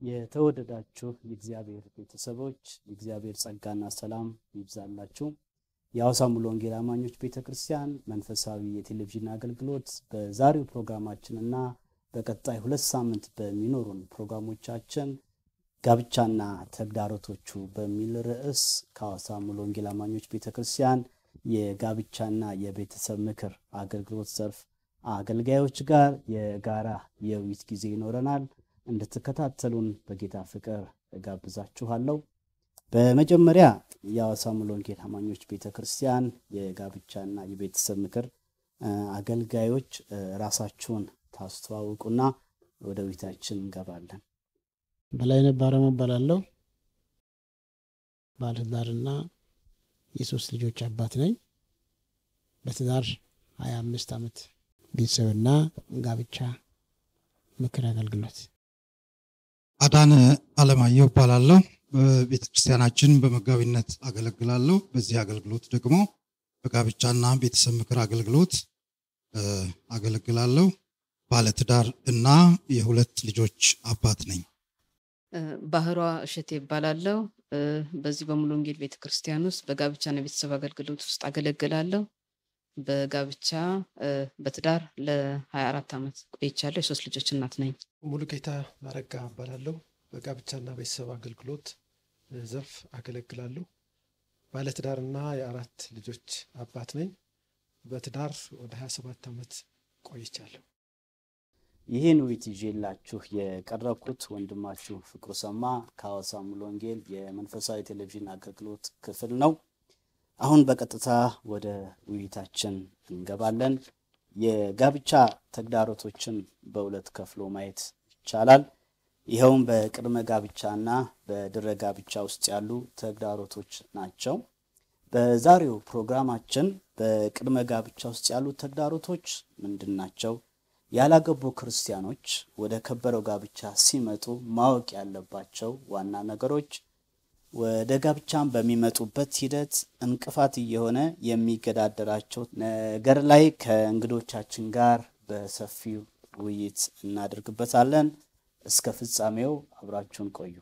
የተወደዳችሁ የእግዚአብሔር ቤተሰቦች የእግዚአብሔር ጸጋና ሰላም ይብዛላችሁ። የሐዋሳ ሙሉ ወንጌል አማኞች ቤተ ክርስቲያን መንፈሳዊ የቴሌቪዥን አገልግሎት በዛሬው ፕሮግራማችንና በቀጣይ ሁለት ሳምንት በሚኖሩን ፕሮግራሞቻችን ጋብቻና ተግዳሮቶቹ በሚል ርዕስ ከሐዋሳ ሙሉ ወንጌል አማኞች ቤተ ክርስቲያን የጋብቻና የቤተሰብ ምክር አገልግሎት ዘርፍ አገልጋዮች ጋር የጋራ የውይይት ጊዜ ይኖረናል። እንድትከታተሉን በጌታ ፍቅር እጋብዛችኋለሁ። በመጀመሪያ የሐዋሳ ሙሉ ወንጌል አማኞች ቤተ ክርስቲያን የጋብቻና የቤተሰብ ምክር አገልጋዮች ራሳችሁን ታስተዋውቁና ወደ ውይይታችን እንገባለን። በላይነህ ባረመ እባላለሁ። ባለትዳርና የሶስት ልጆች አባት ነኝ። በትዳር ሀያ አምስት ዓመት ቤተሰብና ጋብቻ ምክር አገልግሎት አዳነ አለማየሁ እባላለሁ። በቤተ ክርስቲያናችን በመጋቢነት አገለግላለሁ። በዚህ አገልግሎት ደግሞ በጋብቻና ቤተሰብ ምክር አገልግሎት አገለግላለሁ። ባለትዳር እና የሁለት ልጆች አባት ነኝ። ባህሯ እሸቴ ይባላለሁ። በዚህ በሙሉ ወንጌል ቤተ ክርስቲያን ውስጥ በጋብቻና ቤተሰብ አገልግሎት ውስጥ አገለግላለሁ። በጋብቻ በትዳር ለ24 ዓመት ቆይቻለሁ። የሶስት ልጆች እናት ነኝ። ሙሉ ጌታ አረጋ እባላለሁ። በጋብቻና ቤተሰብ አገልግሎት ዘርፍ አገለግላለሁ። ባለትዳርና የአራት ልጆች አባት ነኝ። በትዳር ወደ 27 ዓመት ቆይቻለሁ። ይህን ውይይት ይዤላችሁ የቀረብኩት ወንድማችሁ ፍቅሩ ሰማ ከሐዋሳ ሙሉ ወንጌል የመንፈሳዊ ቴሌቪዥን አገልግሎት ክፍል ነው። አሁን በቀጥታ ወደ ውይይታችን እንገባለን። የጋብቻ ተግዳሮቶችን በሁለት ከፍሎ ማየት ይቻላል። ይኸውም በቅድመ ጋብቻና በድረ ጋብቻ ውስጥ ያሉ ተግዳሮቶች ናቸው። በዛሬው ፕሮግራማችን በቅድመ ጋብቻ ውስጥ ያሉ ተግዳሮቶች ምንድን ናቸው? ያላገቡ ክርስቲያኖች ወደ ከበረው ጋብቻ ሲመጡ ማወቅ ያለባቸው ዋና ነገሮች፣ ወደ ጋብቻን በሚመጡበት ሂደት እንቅፋት እየሆነ የሚገዳደራቸው ነገር ላይ ከእንግዶቻችን ጋር በሰፊው ውይይት እናደርግበታለን። እስከ ፍጻሜው አብራችሁን ቆዩ።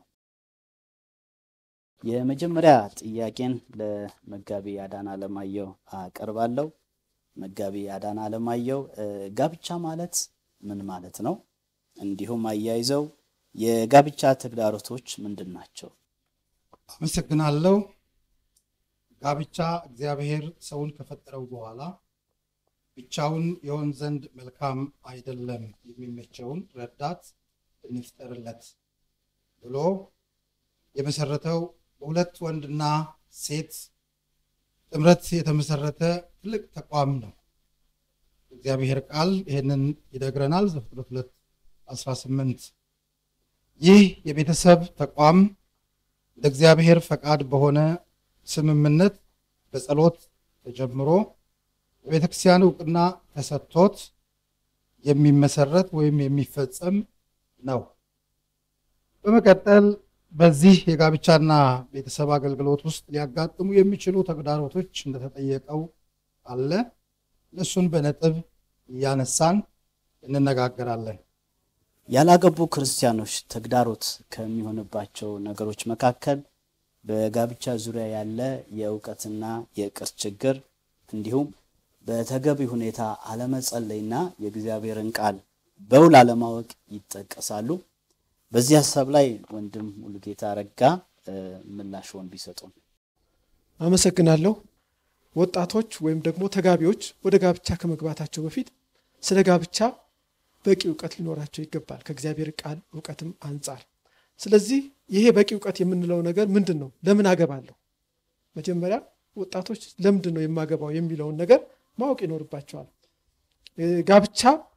የመጀመሪያ ጥያቄን ለመጋቢ አዳነ አለማየሁ አቀርባለሁ። መጋቢ አዳነ አለማየሁ ጋብቻ ማለት ምን ማለት ነው? እንዲሁም አያይዘው የጋብቻ ተግዳሮቶች ምንድን ናቸው? አመሰግናለሁ። ጋብቻ እግዚአብሔር ሰውን ከፈጠረው በኋላ ብቻውን የሆን ዘንድ መልካም አይደለም፣ የሚመቸውን ረዳት እንፍጠርለት ብሎ የመሰረተው በሁለት ወንድና ሴት ጥምረት የተመሰረተ ትልቅ ተቋም ነው። እግዚአብሔር ቃል ይህንን ይነግረናል። ዘፍጥረት 2 18 ይህ የቤተሰብ ተቋም ለእግዚአብሔር ፈቃድ በሆነ ስምምነት በጸሎት ተጀምሮ በቤተ ክርስቲያን እውቅና ተሰጥቶት የሚመሰረት ወይም የሚፈጸም ነው። በመቀጠል በዚህ የጋብቻና ቤተሰብ አገልግሎት ውስጥ ሊያጋጥሙ የሚችሉ ተግዳሮቶች እንደተጠየቀው አለ። እነሱን በነጥብ እያነሳን እንነጋገራለን። ያላገቡ ክርስቲያኖች ተግዳሮት ከሚሆንባቸው ነገሮች መካከል በጋብቻ ዙሪያ ያለ የእውቀትና የእውቀት ችግር እንዲሁም በተገቢ ሁኔታ አለመጸለይና የእግዚአብሔርን ቃል በውል አለማወቅ ይጠቀሳሉ። በዚህ ሀሳብ ላይ ወንድም ሙሉጌታ ረጋ ምላሽውን ቢሰጡን። አመሰግናለሁ። ወጣቶች ወይም ደግሞ ተጋቢዎች ወደ ጋብቻ ከመግባታቸው በፊት ስለ ጋብቻ በቂ እውቀት ሊኖራቸው ይገባል፣ ከእግዚአብሔር ቃል እውቀትም አንጻር። ስለዚህ ይሄ በቂ እውቀት የምንለው ነገር ምንድን ነው? ለምን አገባለሁ? መጀመሪያ ወጣቶች ለምንድን ነው የማገባው የሚለውን ነገር ማወቅ ይኖርባቸዋል። ጋብቻ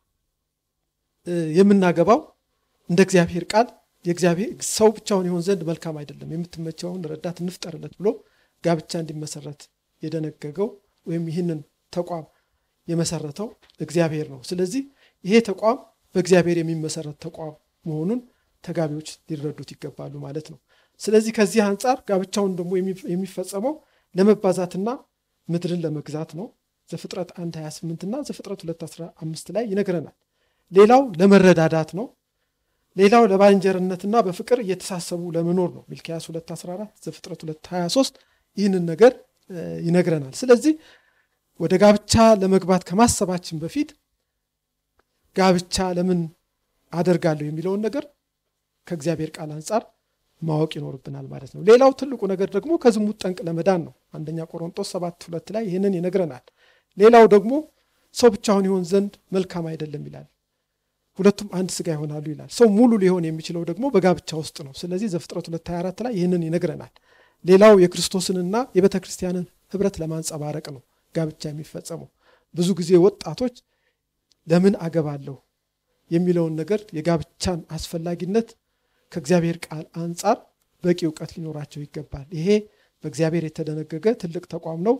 የምናገባው እንደ እግዚአብሔር ቃል የእግዚአብሔር ሰው ብቻውን ይሆን ዘንድ መልካም አይደለም፣ የምትመቸውን ረዳት እንፍጠርለት ብሎ ጋብቻ እንዲመሰረት የደነገገው ወይም ይህንን ተቋም የመሰረተው እግዚአብሔር ነው። ስለዚህ ይሄ ተቋም በእግዚአብሔር የሚመሰረት ተቋም መሆኑን ተጋቢዎች ሊረዱት ይገባሉ ማለት ነው። ስለዚህ ከዚህ አንጻር ጋብቻውን ደግሞ የሚፈጸመው ለመባዛትና ምድርን ለመግዛት ነው። ዘፍጥረት 1 28 እና ዘፍጥረት 2 15 ላይ ይነግረናል። ሌላው ለመረዳዳት ነው። ሌላው ለባልንጀርነትና በፍቅር እየተሳሰቡ ለመኖር ነው። ሚልኪያስ 214 ዘፍጥረት 223 ይህንን ነገር ይነግረናል። ስለዚህ ወደ ጋብቻ ለመግባት ከማሰባችን በፊት ጋብቻ ለምን አደርጋለሁ የሚለውን ነገር ከእግዚአብሔር ቃል አንጻር ማወቅ ይኖርብናል ማለት ነው። ሌላው ትልቁ ነገር ደግሞ ከዝሙት ጠንቅ ለመዳን ነው። አንደኛ ቆሮንጦስ ሰባት ሁለት ላይ ይህንን ይነግረናል። ሌላው ደግሞ ሰው ብቻውን ይሆን ዘንድ መልካም አይደለም ይላል። ሁለቱም አንድ ስጋ ይሆናሉ ይላል። ሰው ሙሉ ሊሆን የሚችለው ደግሞ በጋብቻ ውስጥ ነው። ስለዚህ ዘፍጥረት 224 ላይ ይህንን ይነግረናል። ሌላው የክርስቶስንና የቤተ ክርስቲያንን ህብረት ለማንጸባረቅ ነው ጋብቻ የሚፈጸመው። ብዙ ጊዜ ወጣቶች ለምን አገባለሁ የሚለውን ነገር የጋብቻን አስፈላጊነት ከእግዚአብሔር ቃል አንጻር በቂ እውቀት ሊኖራቸው ይገባል። ይሄ በእግዚአብሔር የተደነገገ ትልቅ ተቋም ነው።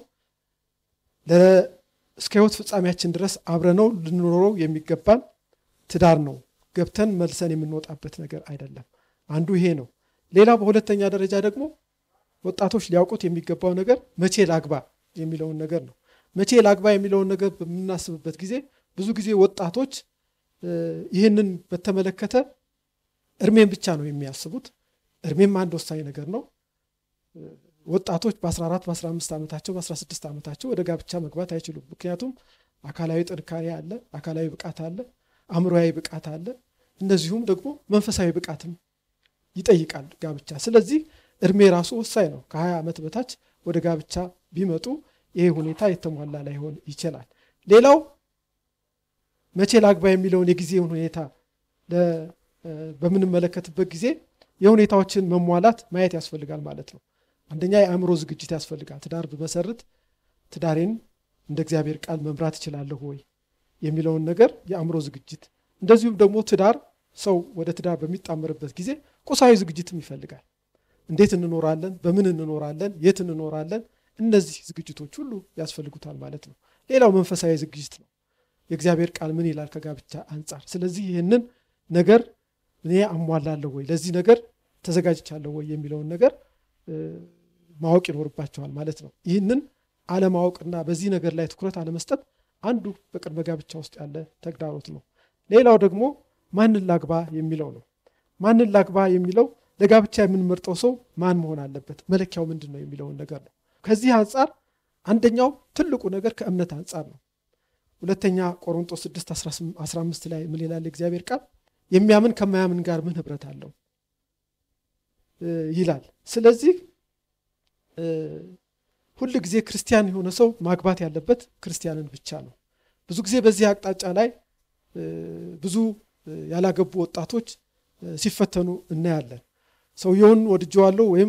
እስከ ህይወት ፍጻሜያችን ድረስ አብረነው ልንኖረው የሚገባን ትዳር ነው። ገብተን መልሰን የምንወጣበት ነገር አይደለም። አንዱ ይሄ ነው። ሌላ በሁለተኛ ደረጃ ደግሞ ወጣቶች ሊያውቁት የሚገባው ነገር መቼ ላግባ የሚለውን ነገር ነው። መቼ ላግባ የሚለውን ነገር በምናስብበት ጊዜ ብዙ ጊዜ ወጣቶች ይህንን በተመለከተ እድሜን ብቻ ነው የሚያስቡት። እድሜም አንድ ወሳኝ ነገር ነው። ወጣቶች በ14 በ15 ዓመታቸው በ16 ዓመታቸው ወደ ጋብቻ መግባት አይችሉም። ምክንያቱም አካላዊ ጥንካሬ አለ፣ አካላዊ ብቃት አለ፣ አእምሮዊ ብቃት አለ። እንደዚሁም ደግሞ መንፈሳዊ ብቃትም ይጠይቃል ጋብቻ። ስለዚህ እድሜ ራሱ ወሳኝ ነው። ከ20 ዓመት በታች ወደ ጋብቻ ቢመጡ ይሄ ሁኔታ የተሟላ ላይሆን ይችላል። ሌላው መቼ ላግባ የሚለውን የጊዜውን ሁኔታ በምንመለከትበት ጊዜ የሁኔታዎችን መሟላት ማየት ያስፈልጋል ማለት ነው። አንደኛ የአእምሮ ዝግጅት ያስፈልጋል። ትዳር ብመሰርት ትዳሬን እንደ እግዚአብሔር ቃል መምራት እችላለሁ ወይ የሚለውን ነገር የአእምሮ ዝግጅት፣ እንደዚሁም ደግሞ ትዳር ሰው ወደ ትዳር በሚጣመርበት ጊዜ ቁሳዊ ዝግጅትም ይፈልጋል። እንዴት እንኖራለን፣ በምን እንኖራለን፣ የት እንኖራለን፣ እነዚህ ዝግጅቶች ሁሉ ያስፈልጉታል ማለት ነው። ሌላው መንፈሳዊ ዝግጅት ነው። የእግዚአብሔር ቃል ምን ይላል ከጋብቻ አንጻር። ስለዚህ ይህንን ነገር እኔ አሟላለሁ ወይ፣ ለዚህ ነገር ተዘጋጅቻለሁ ወይ የሚለውን ነገር ማወቅ ይኖርባቸዋል ማለት ነው። ይህንን አለማወቅና በዚህ ነገር ላይ ትኩረት አለመስጠት አንዱ በቅድመ ጋብቻ ውስጥ ያለ ተግዳሮት ነው። ሌላው ደግሞ ማንን ላግባ የሚለው ነው። ማንን ላግባ የሚለው ለጋብቻ የምንመርጠው ሰው ማን መሆን አለበት፣ መለኪያው ምንድን ነው የሚለውን ነገር ነው። ከዚህ አንጻር አንደኛው ትልቁ ነገር ከእምነት አንጻር ነው። ሁለተኛ ቆሮንጦስ 6 15 ላይ ምን ይላል እግዚአብሔር ቃል? የሚያምን ከማያምን ጋር ምን ህብረት አለው ይላል። ስለዚህ ሁል ጊዜ ክርስቲያን የሆነ ሰው ማግባት ያለበት ክርስቲያንን ብቻ ነው። ብዙ ጊዜ በዚህ አቅጣጫ ላይ ብዙ ያላገቡ ወጣቶች ሲፈተኑ እናያለን። ሰውየውን ወድጀዋለሁ ወይም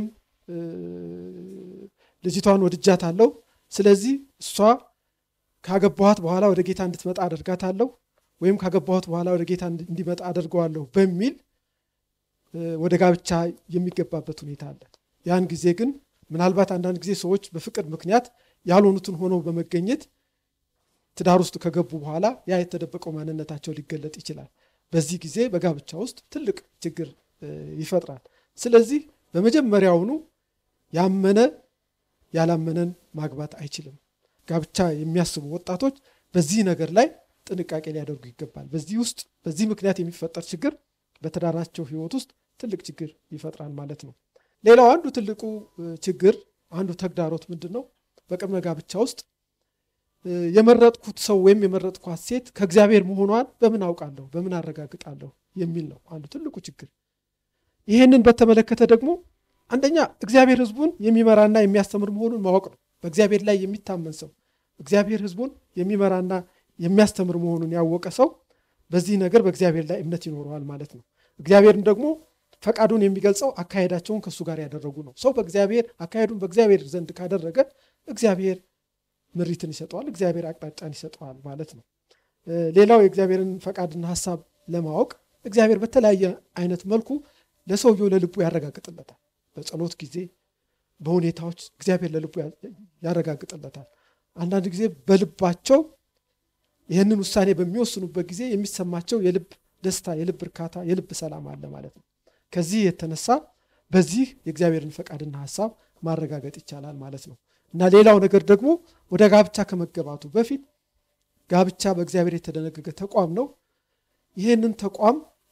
ልጅቷን ወድጃታለሁ፣ ስለዚህ እሷ ካገባኋት በኋላ ወደ ጌታ እንድትመጣ አደርጋታለሁ ወይም ካገባሁት በኋላ ወደ ጌታ እንዲመጣ አደርገዋለሁ በሚል ወደ ጋብቻ የሚገባበት ሁኔታ አለ። ያን ጊዜ ግን ምናልባት አንዳንድ ጊዜ ሰዎች በፍቅር ምክንያት ያልሆኑትን ሆነው በመገኘት ትዳር ውስጥ ከገቡ በኋላ ያ የተደበቀው ማንነታቸው ሊገለጥ ይችላል። በዚህ ጊዜ በጋብቻ ውስጥ ትልቅ ችግር ይፈጥራል። ስለዚህ በመጀመሪያውኑ ያመነ ያላመነን ማግባት አይችልም። ጋብቻ የሚያስቡ ወጣቶች በዚህ ነገር ላይ ጥንቃቄ ሊያደርጉ ይገባል። በዚህ ውስጥ በዚህ ምክንያት የሚፈጠር ችግር በትዳራቸው ሕይወት ውስጥ ትልቅ ችግር ይፈጥራል ማለት ነው። ሌላው አንዱ ትልቁ ችግር አንዱ ተግዳሮት ምንድን ነው? በቅድመ ጋብቻ ውስጥ የመረጥኩት ሰው ወይም የመረጥኳት ሴት ከእግዚአብሔር መሆኗን በምን አውቃለሁ፣ በምን አረጋግጣለሁ የሚል ነው አንዱ ትልቁ ችግር። ይህንን በተመለከተ ደግሞ አንደኛ እግዚአብሔር ሕዝቡን የሚመራና የሚያስተምር መሆኑን ማወቅ ነው። በእግዚአብሔር ላይ የሚታመን ሰው እግዚአብሔር ሕዝቡን የሚመራና የሚያስተምር መሆኑን ያወቀ ሰው በዚህ ነገር በእግዚአብሔር ላይ እምነት ይኖረዋል ማለት ነው። እግዚአብሔርም ደግሞ ፈቃዱን የሚገልጸው አካሄዳቸውን ከእሱ ጋር ያደረጉ ነው። ሰው በእግዚአብሔር አካሄዱን በእግዚአብሔር ዘንድ ካደረገ እግዚአብሔር ምሪትን ይሰጠዋል፣ እግዚአብሔር አቅጣጫን ይሰጠዋል ማለት ነው። ሌላው የእግዚአብሔርን ፈቃድና ሀሳብ ለማወቅ እግዚአብሔር በተለያየ አይነት መልኩ ለሰውየው ለልቡ ያረጋግጥለታል። በጸሎት ጊዜ፣ በሁኔታዎች እግዚአብሔር ለልቡ ያረጋግጥለታል። አንዳንድ ጊዜ በልባቸው ይህንን ውሳኔ በሚወስኑበት ጊዜ የሚሰማቸው የልብ ደስታ፣ የልብ እርካታ፣ የልብ ሰላም አለ ማለት ነው። ከዚህ የተነሳ በዚህ የእግዚአብሔርን ፈቃድና ሀሳብ ማረጋገጥ ይቻላል ማለት ነው። እና ሌላው ነገር ደግሞ ወደ ጋብቻ ከመገባቱ በፊት ጋብቻ በእግዚአብሔር የተደነገገ ተቋም ነው። ይህንን ተቋም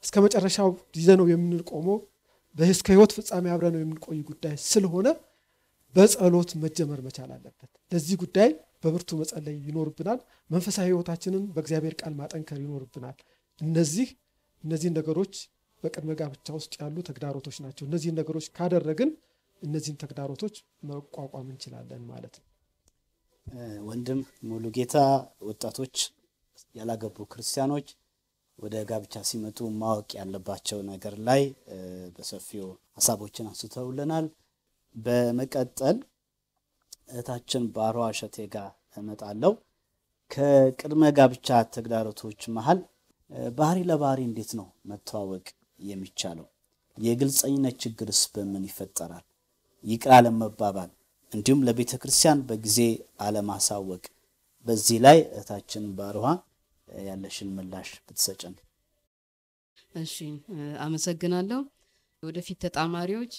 እስከ መጨረሻው ይዘነው የምንቆመው እስከ ህይወት ፍጻሜ አብረነው የምንቆይ ጉዳይ ስለሆነ በጸሎት መጀመር መቻል አለበት። ለዚህ ጉዳይ በብርቱ መጸለይ ይኖርብናል። መንፈሳዊ ህይወታችንን በእግዚአብሔር ቃል ማጠንከር ይኖርብናል። እነዚህ እነዚህን ነገሮች በቅድመ ጋብቻ ውስጥ ያሉ ተግዳሮቶች ናቸው። እነዚህን ነገሮች ካደረግን እነዚህን ተግዳሮቶች መቋቋም እንችላለን ማለት ነው። ወንድም ሙሉ ጌታ ወጣቶች ያላገቡ ክርስቲያኖች ወደ ጋብቻ ሲመጡ ማወቅ ያለባቸው ነገር ላይ በሰፊው ሀሳቦችን አንስተውልናል። በመቀጠል እህታችን ባሯ እሸቴ ጋር እመጣለሁ። ከቅድመ ጋብቻ ተግዳሮቶች መሀል ባህሪ ለባህሪ እንዴት ነው መተዋወቅ የሚቻለው? የግልጸኝነት ችግርስ በምን ይፈጠራል? ይቅር አለመባባል እንዲሁም ለቤተ ክርስቲያን በጊዜ አለማሳወቅ። በዚህ ላይ እህታችን ባርሃ ያለሽን ምላሽ ብትሰጭን። እሺ አመሰግናለሁ። ወደፊት ተጣማሪዎች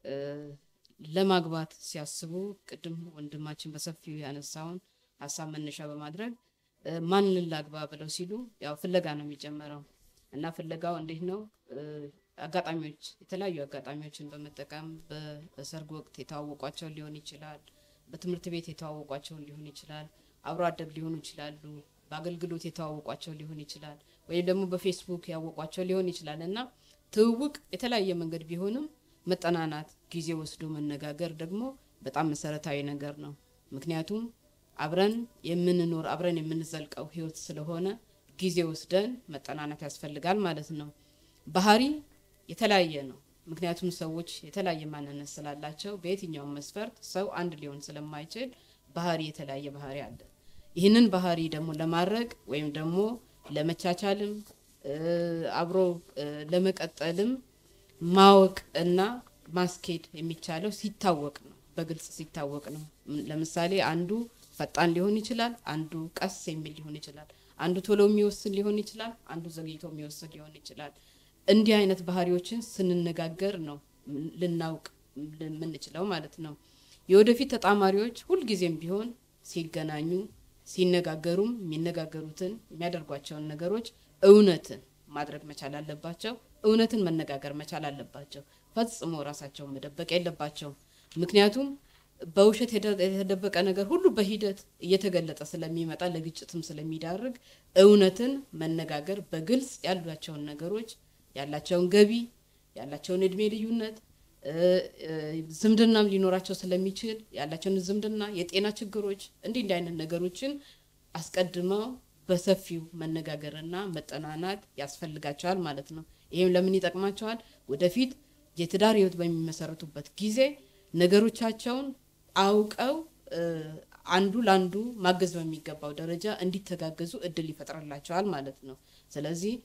ለማግባት ሲያስቡ ቅድም ወንድማችን በሰፊው ያነሳውን ሀሳብ መነሻ በማድረግ ማንን ላግባ ብለው ሲሉ ያው ፍለጋ ነው የሚጀመረው እና ፍለጋው እንዴት ነው? አጋጣሚዎች የተለያዩ አጋጣሚዎችን በመጠቀም በሰርግ ወቅት የተዋወቋቸውን ሊሆን ይችላል። በትምህርት ቤት የተዋወቋቸውን ሊሆን ይችላል። አብሮ አደግ ሊሆኑ ይችላሉ። በአገልግሎት የተዋወቋቸው ሊሆን ይችላል። ወይም ደግሞ በፌስቡክ ያወቋቸው ሊሆን ይችላል እና ትውውቅ የተለያየ መንገድ ቢሆንም መጠናናት፣ ጊዜ ወስዶ መነጋገር ደግሞ በጣም መሰረታዊ ነገር ነው። ምክንያቱም አብረን የምንኖር አብረን የምንዘልቀው ህይወት ስለሆነ ጊዜ ወስደን መጠናናት ያስፈልጋል ማለት ነው። ባህሪ የተለያየ ነው። ምክንያቱም ሰዎች የተለያየ ማንነት ስላላቸው በየትኛውም መስፈርት ሰው አንድ ሊሆን ስለማይችል ባህሪ የተለያየ ባህሪ አለ። ይህንን ባህሪ ደግሞ ለማድረግ ወይም ደግሞ ለመቻቻልም አብሮ ለመቀጠልም ማወቅ እና ማስኬድ የሚቻለው ሲታወቅ ነው፣ በግልጽ ሲታወቅ ነው። ለምሳሌ አንዱ ፈጣን ሊሆን ይችላል፣ አንዱ ቀስ የሚል ሊሆን ይችላል፣ አንዱ ቶሎ የሚወስን ሊሆን ይችላል፣ አንዱ ዘግይቶ የሚወስን ሊሆን ይችላል። እንዲህ አይነት ባህሪዎችን ስንነጋገር ነው ልናውቅ የምንችለው ማለት ነው። የወደፊት ተጣማሪዎች ሁልጊዜም ቢሆን ሲገናኙ ሲነጋገሩም የሚነጋገሩትን የሚያደርጓቸውን ነገሮች እውነትን ማድረግ መቻል አለባቸው። እውነትን መነጋገር መቻል አለባቸው። ፈጽሞ ራሳቸውን መደበቅ የለባቸውም። ምክንያቱም በውሸት የተደበቀ ነገር ሁሉ በሂደት እየተገለጠ ስለሚመጣ ለግጭትም ስለሚዳርግ እውነትን መነጋገር በግልጽ ያሏቸውን ነገሮች ያላቸውን ገቢ፣ ያላቸውን እድሜ ልዩነት ዝምድናም ሊኖራቸው ስለሚችል ያላቸውን ዝምድና፣ የጤና ችግሮች እንዲህ እንዲህ አይነት ነገሮችን አስቀድመው በሰፊው መነጋገርና መጠናናት ያስፈልጋቸዋል ማለት ነው። ይህም ለምን ይጠቅማቸዋል? ወደፊት የትዳር ህይወት በሚመሰረቱበት ጊዜ ነገሮቻቸውን አውቀው አንዱ ለአንዱ ማገዝ በሚገባው ደረጃ እንዲተጋገዙ እድል ይፈጥርላቸዋል ማለት ነው። ስለዚህ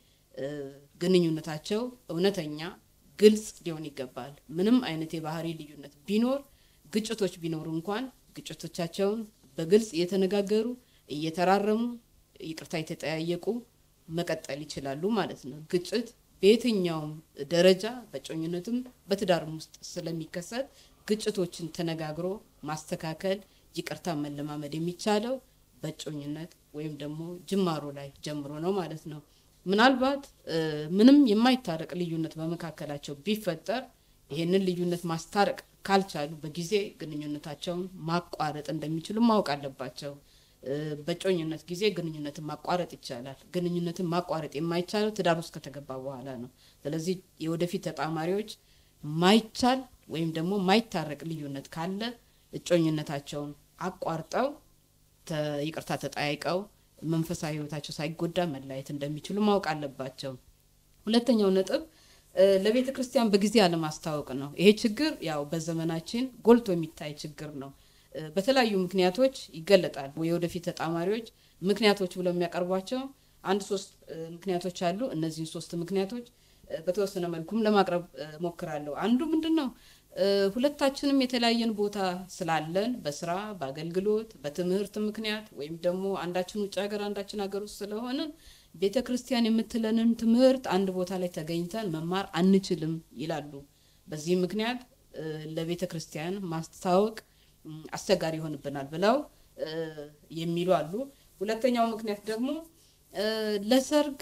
ግንኙነታቸው እውነተኛ ግልጽ ሊሆን ይገባል። ምንም አይነት የባህሪ ልዩነት ቢኖር ግጭቶች ቢኖሩ እንኳን ግጭቶቻቸውን በግልጽ እየተነጋገሩ እየተራረሙ ይቅርታ የተጠያየቁ መቀጠል ይችላሉ ማለት ነው። ግጭት በየትኛውም ደረጃ በጮኝነትም በትዳርም ውስጥ ስለሚከሰት ግጭቶችን ተነጋግሮ ማስተካከል፣ ይቅርታ መለማመድ የሚቻለው በጮኝነት ወይም ደግሞ ጅማሮ ላይ ጀምሮ ነው ማለት ነው። ምናልባት ምንም የማይታረቅ ልዩነት በመካከላቸው ቢፈጠር ይሄንን ልዩነት ማስታረቅ ካልቻሉ በጊዜ ግንኙነታቸውን ማቋረጥ እንደሚችሉ ማወቅ አለባቸው። በጮኝነት ጊዜ ግንኙነትን ማቋረጥ ይቻላል። ግንኙነትን ማቋረጥ የማይቻለው ትዳር ውስጥ ከተገባ በኋላ ነው። ስለዚህ የወደፊት ተጣማሪዎች ማይቻል ወይም ደግሞ ማይታረቅ ልዩነት ካለ እጮኝነታቸውን አቋርጠው ይቅርታ ተጠያይቀው መንፈሳዊ ሕይወታቸው ሳይጎዳ መለያየት እንደሚችሉ ማወቅ አለባቸው። ሁለተኛው ነጥብ ለቤተ ክርስቲያን በጊዜ አለማስታወቅ ነው። ይሄ ችግር ያው በዘመናችን ጎልቶ የሚታይ ችግር ነው። በተለያዩ ምክንያቶች ይገለጣል። የወደፊት ተጣማሪዎች ምክንያቶች ብለው የሚያቀርቧቸው አንድ ሶስት ምክንያቶች አሉ። እነዚህን ሶስት ምክንያቶች በተወሰነ መልኩም ለማቅረብ ሞክራለሁ። አንዱ ምንድን ነው? ሁለታችንም የተለያየን ቦታ ስላለን በስራ በአገልግሎት በትምህርት ምክንያት ወይም ደግሞ አንዳችን ውጭ ሀገር አንዳችን ሀገር ውስጥ ስለሆንን ቤተ ክርስቲያን የምትለንን ትምህርት አንድ ቦታ ላይ ተገኝተን መማር አንችልም ይላሉ። በዚህ ምክንያት ለቤተ ክርስቲያን ማስታወቅ አስቸጋሪ ይሆንብናል ብለው የሚሉ አሉ። ሁለተኛው ምክንያት ደግሞ ለሰርግ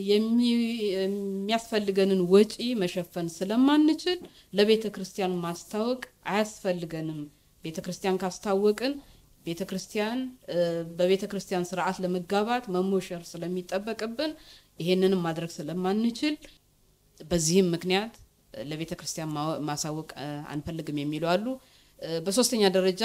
የሚያስፈልገንን ወጪ መሸፈን ስለማንችል ለቤተ ክርስቲያን ማስታወቅ አያስፈልገንም። ቤተ ክርስቲያን ካስታወቅን ቤተ ክርስቲያን በቤተ ክርስቲያን ስርዓት ለመጋባት መሞሸር ስለሚጠበቅብን ይሄንንም ማድረግ ስለማንችል በዚህም ምክንያት ለቤተ ክርስቲያን ማሳወቅ አንፈልግም የሚሉ አሉ። በሶስተኛ ደረጃ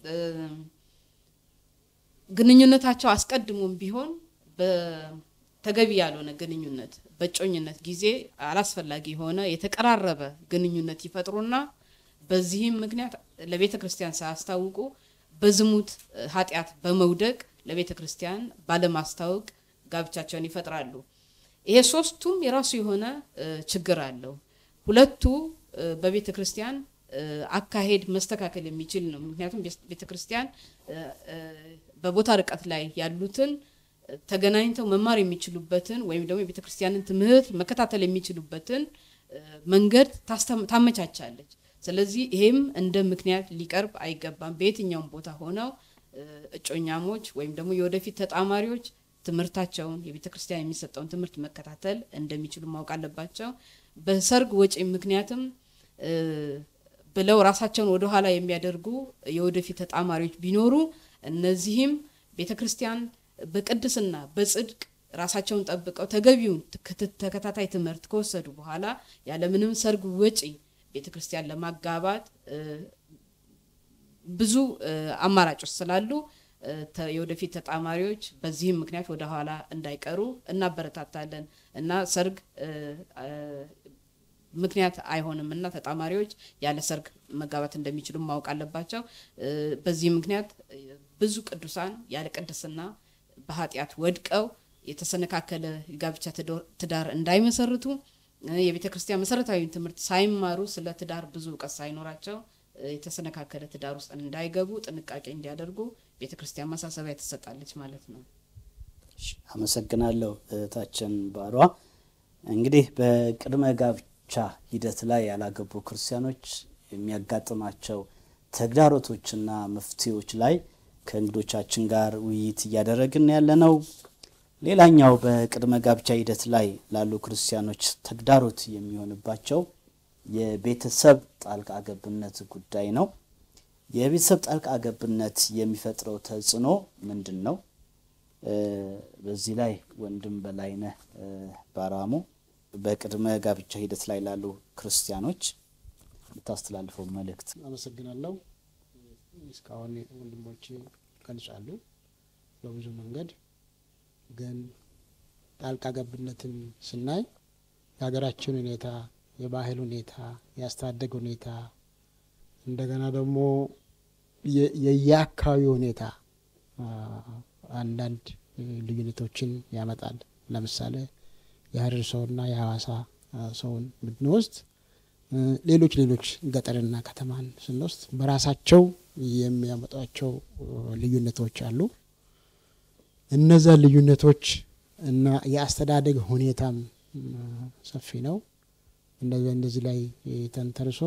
ግንኙነታቸው አስቀድሞም ቢሆን በተገቢ ያልሆነ ግንኙነት በእጮኝነት ጊዜ አላስፈላጊ የሆነ የተቀራረበ ግንኙነት ይፈጥሩና በዚህም ምክንያት ለቤተ ክርስቲያን ሳያስታውቁ በዝሙት ኃጢአት በመውደቅ ለቤተ ክርስቲያን ባለማስታወቅ ጋብቻቸውን ይፈጥራሉ። ይሄ ሶስቱም የራሱ የሆነ ችግር አለው። ሁለቱ በቤተ ክርስቲያን አካሄድ መስተካከል የሚችል ነው። ምክንያቱም ቤተ ክርስቲያን በቦታ ርቀት ላይ ያሉትን ተገናኝተው መማር የሚችሉበትን ወይም ደግሞ የቤተ ክርስቲያንን ትምህርት መከታተል የሚችሉበትን መንገድ ታመቻቻለች። ስለዚህ ይሄም እንደ ምክንያት ሊቀርብ አይገባም። በየትኛውም ቦታ ሆነው እጮኛሞች ወይም ደግሞ የወደፊት ተጣማሪዎች ትምህርታቸውን የቤተ ክርስቲያን የሚሰጠውን ትምህርት መከታተል እንደሚችሉ ማወቅ አለባቸው። በሰርግ ወጪ ምክንያትም ብለው ራሳቸውን ወደኋላ የሚያደርጉ የወደፊት ተጣማሪዎች ቢኖሩ እነዚህም ቤተ ክርስቲያን በቅድስና በጽድቅ ራሳቸውን ጠብቀው ተገቢውን ተከታታይ ትምህርት ከወሰዱ በኋላ ያለምንም ሰርግ ወጪ ቤተ ክርስቲያን ለማጋባት ብዙ አማራጮች ስላሉ የወደፊት ተጣማሪዎች በዚህም ምክንያት ወደ ኋላ እንዳይቀሩ እናበረታታለን እና ሰርግ ምክንያት አይሆንም እና ተጣማሪዎች ያለ ሰርግ መጋባት እንደሚችሉ ማወቅ አለባቸው። በዚህ ምክንያት ብዙ ቅዱሳን ያለ ቅድስና በኃጢአት ወድቀው የተሰነካከለ ጋብቻ ትዳር እንዳይመሰርቱ የቤተ ክርስቲያን መሰረታዊ ትምህርት ሳይማሩ ስለ ትዳር ብዙ እውቀት ሳይኖራቸው የተሰነካከለ ትዳር ውስጥ እንዳይገቡ ጥንቃቄ እንዲያደርጉ ቤተ ክርስቲያን ማሳሰቢያ ትሰጣለች ማለት ነው። አመሰግናለሁ እህታችን ባሯ። እንግዲህ በቅድመ ጋብቻ ሂደት ላይ ያላገቡ ክርስቲያኖች የሚያጋጥማቸው ተግዳሮቶችና መፍትሄዎች ላይ ከእንግዶቻችን ጋር ውይይት እያደረግን ያለ ነው። ሌላኛው በቅድመ ጋብቻ ሂደት ላይ ላሉ ክርስቲያኖች ተግዳሮት የሚሆንባቸው የቤተሰብ ጣልቃ ገብነት ጉዳይ ነው። የቤተሰብ ጣልቃ ገብነት የሚፈጥረው ተጽዕኖ ምንድን ነው? በዚህ ላይ ወንድም በላይነህ ባራሞ በቅድመ ጋብቻ ሂደት ላይ ላሉ ክርስቲያኖች የምታስተላልፈው መልእክት። አመሰግናለሁ። እስካሁን ወንድሞቼ ገልጻሉ በብዙ መንገድ ግን ጣልቃ ገብነትን ስናይ የሀገራችን ሁኔታ፣ የባህል ሁኔታ፣ የአስተዳደግ ሁኔታ እንደገና ደግሞ የየአካባቢ ሁኔታ አንዳንድ ልዩነቶችን ያመጣል። ለምሳሌ የሀረር ሰውና የሀዋሳ ሰውን ብንወስድ ሌሎች ሌሎች ገጠርና ከተማን ስንወስድ በራሳቸው የሚያመጧቸው ልዩነቶች አሉ። እነዛ ልዩነቶች እና የአስተዳደግ ሁኔታም ሰፊ ነው። እንደዚህ እንደዚህ ላይ ተንተርሶ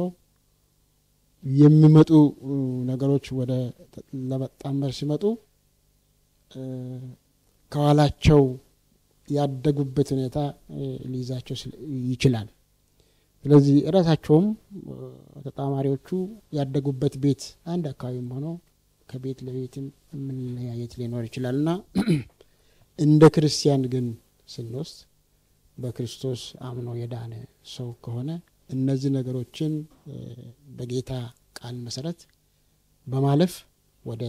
የሚመጡ ነገሮች ወደ ለመጣመር ሲመጡ ከኋላቸው ያደጉበት ሁኔታ ሊይዛቸው ይችላል። ስለዚህ እራሳቸውም ተጣማሪዎቹ ያደጉበት ቤት አንድ አካባቢም ሆኖ ከቤት ለቤትም መለያየት ሊኖር ይችላል እና እንደ ክርስቲያን ግን ስንወስድ በክርስቶስ አምኖ የዳነ ሰው ከሆነ እነዚህ ነገሮችን በጌታ ቃል መሰረት በማለፍ ወደ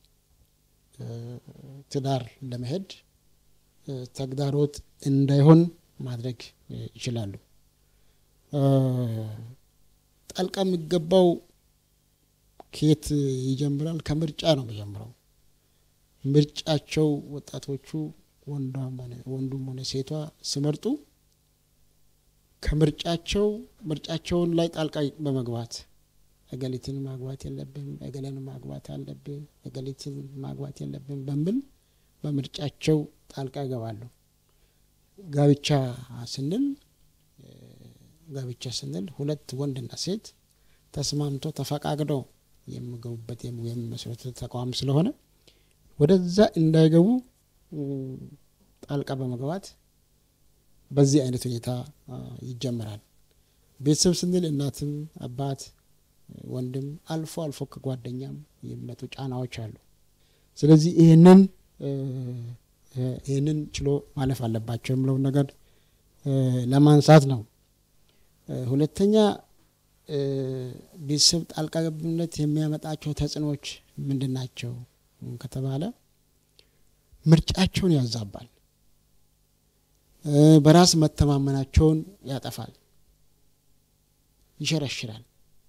ትዳር ለመሄድ ተግዳሮት እንዳይሆን ማድረግ ይችላሉ። ጣልቃ የሚገባው ከየት ይጀምራል? ከምርጫ ነው የሚጀምረው። ምርጫቸው ወጣቶቹ ወንዱም ሆነ ሴቷ ሲመርጡ ከምርጫቸው ምርጫቸውን ላይ ጣልቃ በመግባት እገሊትን ማግባት የለብም፣ እገሌን ማግባት አለብን፣ እገሊትን ማግባት የለብን በሚል በምርጫቸው ጣልቃ ይገባሉ። ጋብቻ ስንል ጋብቻ ስንል ሁለት ወንድና ሴት ተስማምቶ ተፈቃቅደው የሚገቡበት የሚመሰረቱት ተቋም ስለሆነ ወደዛ እንዳይገቡ ጣልቃ በመግባት በዚህ አይነት ሁኔታ ይጀመራል። ቤተሰብ ስንል እናትም፣ አባት፣ ወንድም አልፎ አልፎ ከጓደኛም የሚመጡ ጫናዎች አሉ። ስለዚህ ይህንን ይህንን ችሎ ማለፍ አለባቸው የምለውን ነገር ለማንሳት ነው። ሁለተኛ ቤተሰብ ጣልቃ ገብነት የሚያመጣቸው ተጽዕኖዎች ምንድን ናቸው ከተባለ ምርጫቸውን ያዛባል፣ በራስ መተማመናቸውን ያጠፋል፣ ይሸረሽራል።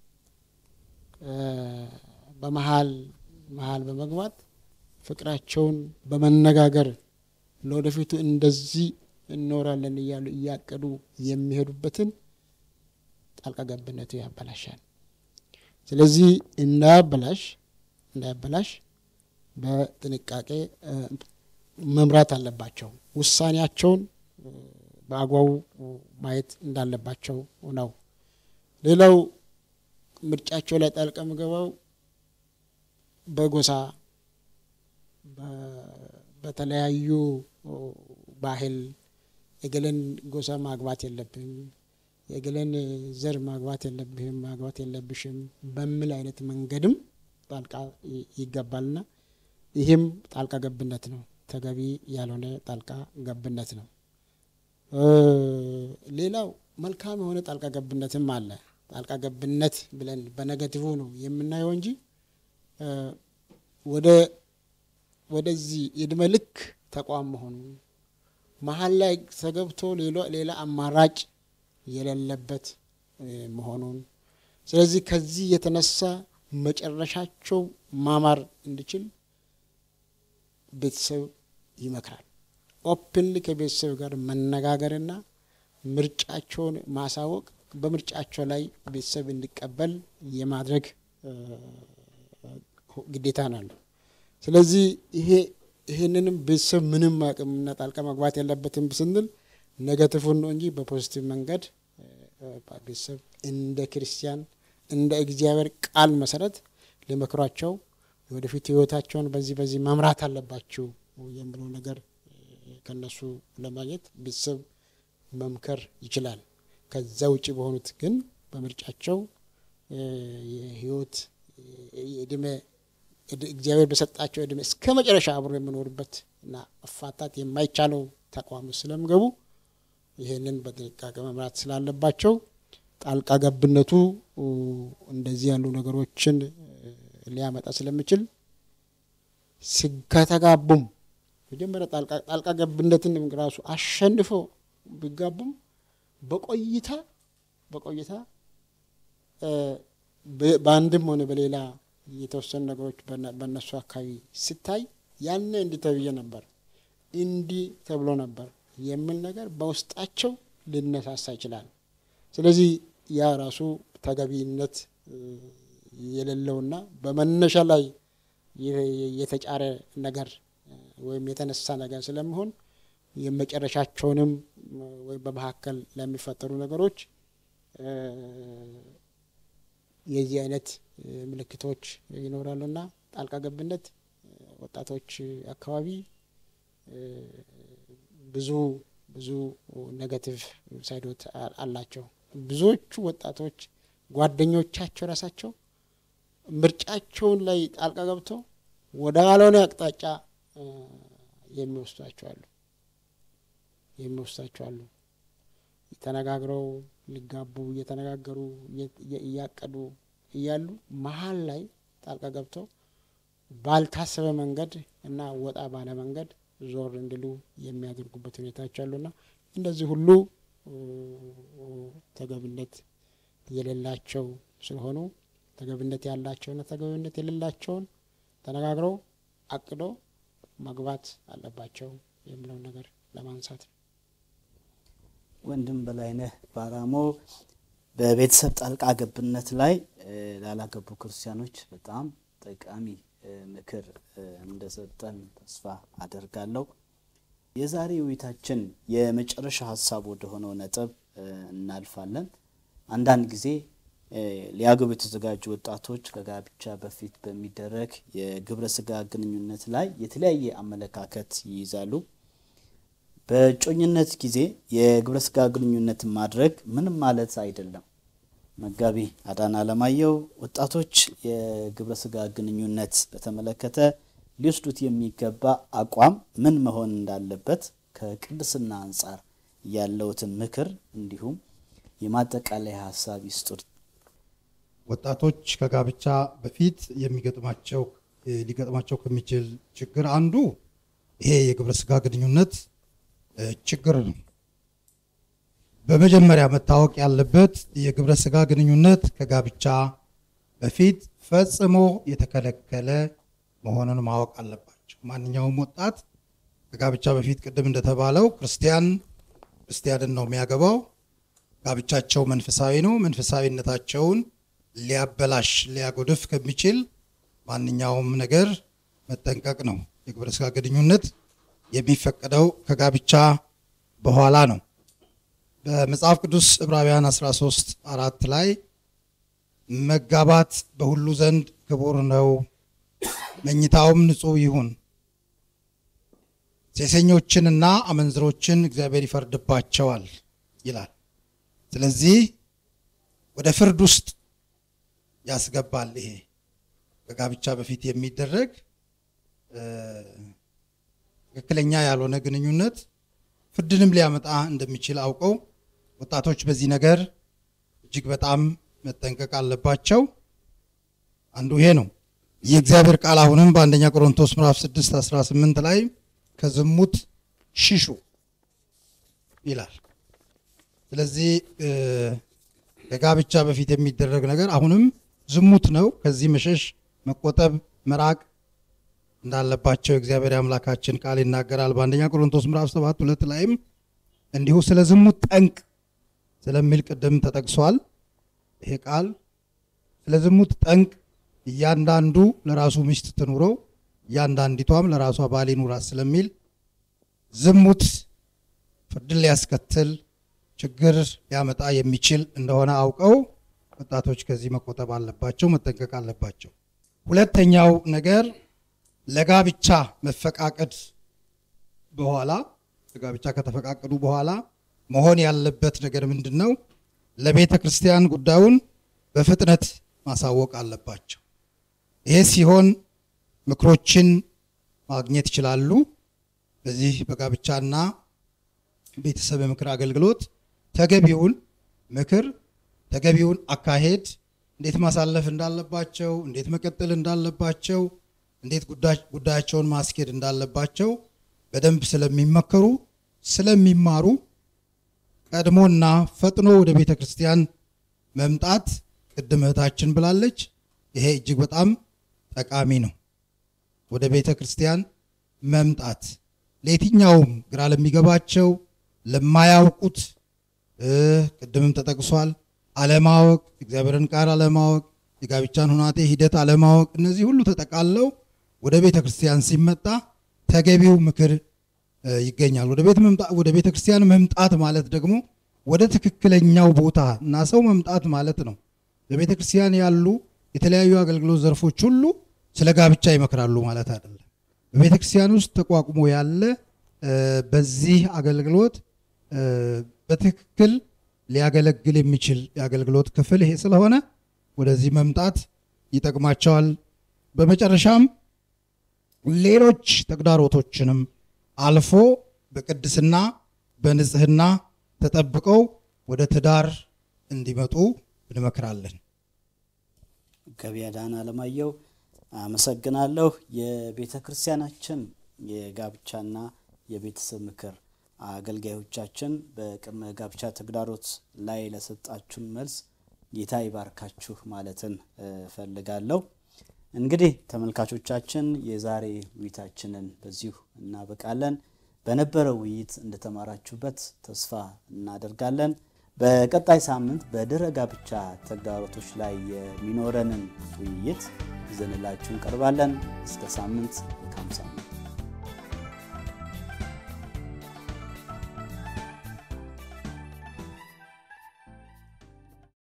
በመሀል መሀል በመግባት ፍቅራቸውን በመነጋገር ለወደፊቱ እንደዚህ እንኖራለን እያሉ እያቀዱ የሚሄዱበትን ጣልቃ ገብነቱ ያበላሻል። ስለዚህ እንዳያበላሽ እንዳያበላሽ በጥንቃቄ መምራት አለባቸው። ውሳኔያቸውን በአግባቡ ማየት እንዳለባቸው ነው። ሌላው ምርጫቸው ላይ ጣልቃ የሚገባው በጎሳ በተለያዩ ባህል የገለን ጎሳ ማግባት የለብህም፣ የገለን ዘር ማግባት የለብህም፣ ማግባት የለብሽም በሚል አይነት መንገድም ጣልቃ ይገባልና ይህም ጣልቃ ገብነት ነው። ተገቢ ያልሆነ ጣልቃ ገብነት ነው። ሌላው መልካም የሆነ ጣልቃ ገብነትም አለ። ጣልቃ ገብነት ብለን በነገቲቭ ነው የምናየው እንጂ ወደ ወደዚህ የእድሜ ልክ ተቋም መሆኑ መሀል ላይ ተገብቶ ሌላ አማራጭ የሌለበት መሆኑን ስለዚህ ከዚህ የተነሳ መጨረሻቸው ማማር እንዲችል ቤተሰብ ይመክራል። ኦፕንሊ ከቤተሰብ ጋር መነጋገርና ምርጫቸውን ማሳወቅ በምርጫቸው ላይ ቤተሰብ እንዲቀበል የማድረግ ግዴታ ናለው። ስለዚህ ይሄ ይሄንንም ቤተሰብ ምንም አቅምና ጣልቃ መግባት የለበትም ስንል ነገቲቭን ነው እንጂ በፖዚቲቭ መንገድ ቤተሰብ እንደ ክርስቲያን እንደ እግዚአብሔር ቃል መሰረት ሊመክሯቸው የወደፊት ሕይወታቸውን በዚህ በዚህ መምራት አለባችሁ የሚለው ነገር ከነሱ ለማግኘት ቤተሰብ መምከር ይችላል። ከዛ ውጭ በሆኑት ግን በምርጫቸው የህይወት የእድሜ እግዚአብሔር በሰጣቸው እድሜ እስከ መጨረሻ አብሮ የሚኖርበት እና መፋታት የማይቻለው ተቋም ስለሚገቡ ይህንን በጥንቃቄ መምራት ስላለባቸው ጣልቃ ገብነቱ እንደዚህ ያሉ ነገሮችን ሊያመጣ ስለሚችል ከተጋቡም መጀመሪያ ጣልቃ ገብነትን ራሱ አሸንፎ ቢጋቡም በቆይታ በቆይታ በአንድም ሆነ በሌላ የተወሰኑ ነገሮች በእነሱ አካባቢ ሲታይ ያነ እንዲህ ተብዬ ነበር እንዲህ ተብሎ ነበር የሚል ነገር በውስጣቸው ሊነሳሳ ይችላል። ስለዚህ ያ ራሱ ተገቢነት የሌለውና በመነሻ ላይ የተጫረ ነገር ወይም የተነሳ ነገር ስለሚሆን የመጨረሻቸውንም ወይም በመካከል ለሚፈጠሩ ነገሮች የዚህ አይነት ምልክቶች ይኖራሉና ጣልቃ ገብነት ወጣቶች አካባቢ ብዙ ብዙ ኔጋቲቭ ሳይዶት አላቸው። ብዙዎቹ ወጣቶች ጓደኞቻቸው ራሳቸው ምርጫቸውን ላይ ጣልቃ ገብተው ወደ አልሆነ አቅጣጫ የሚወስዷቸው አሉ የሚወስዷቸው አሉ። ተነጋግረው ሊጋቡ እየተነጋገሩ እያቀዱ እያሉ መሀል ላይ ጣልቃ ገብተው ባልታሰበ መንገድ እና ወጣ ባለ መንገድ ዞር እንዲሉ የሚያደርጉበት ሁኔታዎች አሉና እንደዚህ ሁሉ ተገቢነት የሌላቸው ስለሆኑ ተገቢነት ያላቸውና ተገቢነት የሌላቸውን ተነጋግረው አቅዶ መግባት አለባቸው የሚለውን ነገር ለማንሳት ነው። ወንድም በላይነህ ባራሞ በቤተሰብ ጣልቃ ገብነት ላይ ላላገቡ ክርስቲያኖች በጣም ጠቃሚ ምክር እንደሰጠን ተስፋ አደርጋለሁ። የዛሬ ውይይታችን የመጨረሻ ሀሳብ ወደሆነው ነጥብ እናልፋለን። አንዳንድ ጊዜ ሊያገቡ የተዘጋጁ ወጣቶች ከጋብቻ በፊት በሚደረግ የግብረ ስጋ ግንኙነት ላይ የተለያየ አመለካከት ይይዛሉ። በእጮኝነት ጊዜ የግብረ ስጋ ግንኙነት ማድረግ ምንም ማለት አይደለም። መጋቢ አዳነ አለማየሁ ወጣቶች የግብረ ስጋ ግንኙነት በተመለከተ ሊወስዱት የሚገባ አቋም ምን መሆን እንዳለበት ከቅድስና አንጻር ያለውትን ምክር እንዲሁም የማጠቃለያ ሀሳብ ይስጡት። ወጣቶች ከጋብቻ በፊት የሚገጥማቸው ሊገጥማቸው ከሚችል ችግር አንዱ ይሄ የግብረ ስጋ ግንኙነት ችግር ነው። በመጀመሪያ መታወቅ ያለበት የግብረ ስጋ ግንኙነት ከጋብቻ በፊት ፈጽሞ የተከለከለ መሆኑን ማወቅ አለባቸው። ማንኛውም ወጣት ከጋብቻ በፊት ቅድም እንደተባለው ክርስቲያን ክርስቲያንን ነው የሚያገባው። ጋብቻቸው መንፈሳዊ ነው። መንፈሳዊነታቸውን ሊያበላሽ ሊያጎድፍ ከሚችል ማንኛውም ነገር መጠንቀቅ ነው። የግብረ ስጋ ግንኙነት የሚፈቀደው ከጋብቻ በኋላ ነው። በመጽሐፍ ቅዱስ ዕብራውያን 13 አራት ላይ መጋባት በሁሉ ዘንድ ክቡር ነው፣ መኝታውም ንጹሕ ይሁን፣ ሴሰኞችንና አመንዝሮችን እግዚአብሔር ይፈርድባቸዋል ይላል። ስለዚህ ወደ ፍርድ ውስጥ ያስገባል። ይሄ ከጋብቻ በፊት የሚደረግ ትክክለኛ ያልሆነ ግንኙነት ፍርድንም ሊያመጣ እንደሚችል አውቀው ወጣቶች በዚህ ነገር እጅግ በጣም መጠንቀቅ አለባቸው። አንዱ ይሄ ነው። የእግዚአብሔር ቃል አሁንም በአንደኛ ቆሮንቶስ ምዕራፍ 6 18 ላይ ከዝሙት ሽሹ ይላል። ስለዚህ ከጋብቻ በፊት የሚደረግ ነገር አሁንም ዝሙት ነው። ከዚህ መሸሽ፣ መቆጠብ፣ መራቅ እንዳለባቸው የእግዚአብሔር አምላካችን ቃል ይናገራል። በአንደኛ ቆሮንቶስ ምዕራፍ 7 ሁለት ላይም እንዲሁ ስለ ዝሙት ጠንቅ ስለሚል ቅድም ተጠቅሷል። ይሄ ቃል ስለ ዝሙት ጠንቅ እያንዳንዱ ለራሱ ሚስት ትኑረው እያንዳንዲቷም ለራሷ ባል ይኑራት ስለሚል ዝሙት ፍርድን ሊያስከትል ችግር ሊያመጣ የሚችል እንደሆነ አውቀው ወጣቶች ከዚህ መቆጠብ አለባቸው፣ መጠንቀቅ አለባቸው። ሁለተኛው ነገር ለጋብቻ መፈቃቀድ በኋላ ለጋብቻ ከተፈቃቀዱ በኋላ መሆን ያለበት ነገር ምንድን ነው? ለቤተ ክርስቲያን ጉዳዩን በፍጥነት ማሳወቅ አለባቸው። ይሄ ሲሆን ምክሮችን ማግኘት ይችላሉ። በዚህ በጋብቻና ቤተሰብ የምክር አገልግሎት ተገቢውን ምክር ተገቢውን አካሄድ እንዴት ማሳለፍ እንዳለባቸው፣ እንዴት መቀጠል እንዳለባቸው፣ እንዴት ጉዳያቸውን ማስኬድ እንዳለባቸው በደንብ ስለሚመከሩ ስለሚማሩ ቀድሞና ፈጥኖ ወደ ቤተ ክርስቲያን መምጣት ቅድም እህታችን ብላለች። ይሄ እጅግ በጣም ጠቃሚ ነው። ወደ ቤተ ክርስቲያን መምጣት ለየትኛውም ግራ ለሚገባቸው ለማያውቁት ቅድምም ተጠቅሷል። አለማወቅ፣ እግዚአብሔርን ቃል አለማወቅ፣ የጋብቻን ሁናቴ ሂደት አለማወቅ፣ እነዚህ ሁሉ ተጠቃለው ወደ ቤተ ክርስቲያን ሲመጣ ተገቢው ምክር ይገኛል። ወደ ቤተ ክርስቲያን መምጣት ማለት ደግሞ ወደ ትክክለኛው ቦታ እና ሰው መምጣት ማለት ነው። በቤተ ክርስቲያን ያሉ የተለያዩ አገልግሎት ዘርፎች ሁሉ ስለ ጋብቻ ይመክራሉ ማለት አይደለም። በቤተ ክርስቲያን ውስጥ ተቋቁሞ ያለ በዚህ አገልግሎት በትክክል ሊያገለግል የሚችል የአገልግሎት ክፍል ይሄ ስለሆነ ወደዚህ መምጣት ይጠቅማቸዋል። በመጨረሻም ሌሎች ተግዳሮቶችንም አልፎ በቅድስና በንጽህና ተጠብቀው ወደ ትዳር እንዲመጡ እንመክራለን። መጋቢ አዳነ አለማየሁ አመሰግናለሁ። የቤተ ክርስቲያናችን የጋብቻና የቤተሰብ ምክር አገልጋዮቻችን በቅድመ ጋብቻ ተግዳሮት ላይ ለሰጣችሁን መልስ ጌታ ይባርካችሁ ማለትን እፈልጋለሁ። እንግዲህ ተመልካቾቻችን የዛሬ ውይይታችንን በዚሁ እናበቃለን። በነበረው ውይይት እንደተማራችሁበት ተስፋ እናደርጋለን። በቀጣይ ሳምንት በድህረ ጋብቻ ተግዳሮቶች ላይ የሚኖረንን ውይይት ይዘንላችሁ እንቀርባለን። እስከ ሳምንት መልካም ሳምንት